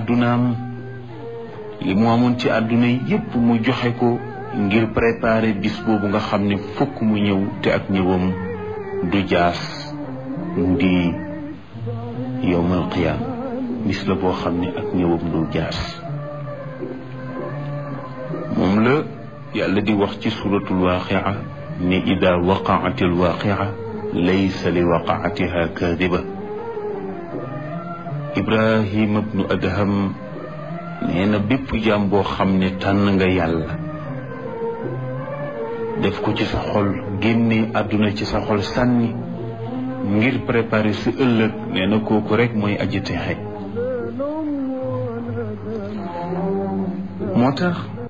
àddunaam li mu amoon ci àdduna yépp mu joxe ko ngir préparer bis boobu nga xam ne fokk mu ñëw te ak ñëwam du jaas di yowmal qiyaam bis la boo xam ne ak ñëwam du jaas moom la yàlla di wax ci suratul waaqia ne ida waqaati alwaqia laysa li waqaatiha kaadiba ibrahima bnu adham nee na bépp jaam boo xam ne tànn nga yàlla def ko ci sa xol génne àdduna ci sa xol sànni ngir préparer sa ëllëg nee na kooku rek mooy aji texe moo tax